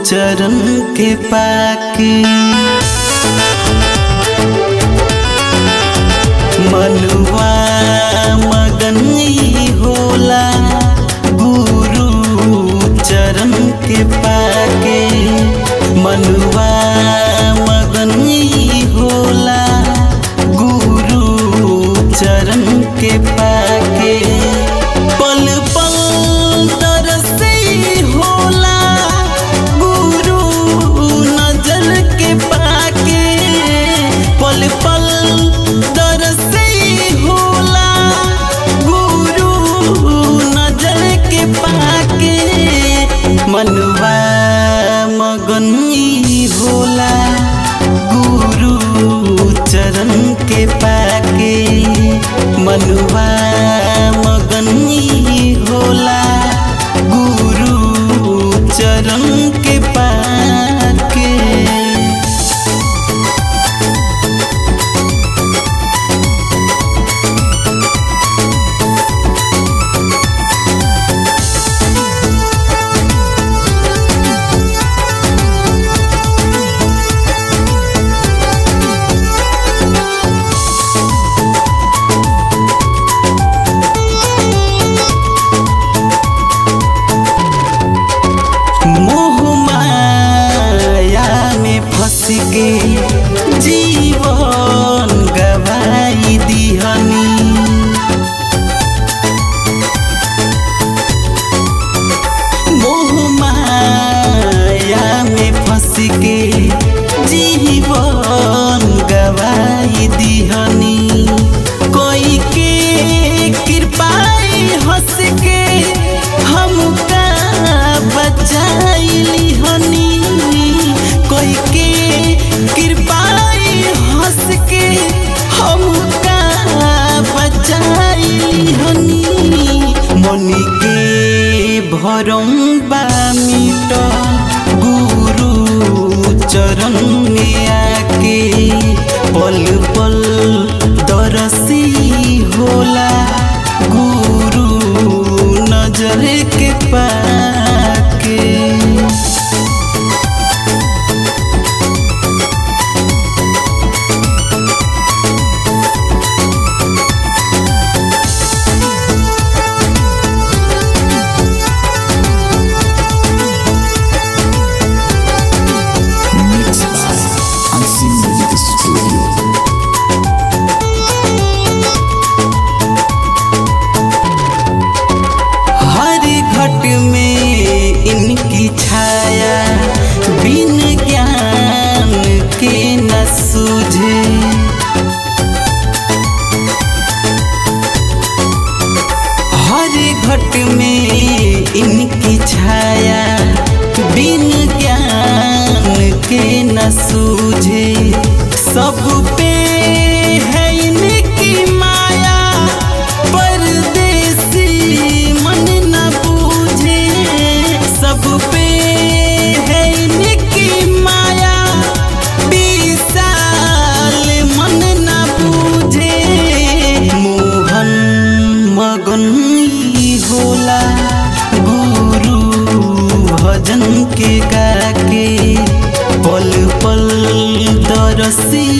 चरण के पाके मनुआ मगन होला गुरु चरण के पाके मनुआ मगन होला गुरु चरण के पाके पल पल तरसे होला गुरु नजर के पाके पल पल तरसे होला गुरु नजर के पाके मनवा मगन होला गुरु चरण के पाके मनवा मगन होला गुरु चरण के पाके मोह माया में फंस के जीवन गवाई दिहनी मोह माया में फंस के जीवन गवाई दिहनी कोई के कृपाई हंस के हमका बचाइली हनी कोई के कृपाई हंस के हमका बचाइली हनी मनी के भरम बा मिट गुरु चरण में आके पल पल दरसी होला गुरु नजर के पाके Mixed by Unseen Music Studio. हर घट में इनकी छाया बिन ज्ञान के न सूझे हर घट में इनकी छाया बिन ज्ञान के न सूझे सब पे है इनकी माया परदेसी मन न बूझे सब पे है इनकी माया विशाल मन न बूझे मोहन मगन होला गुरु भजन के गाके पल पल दरसी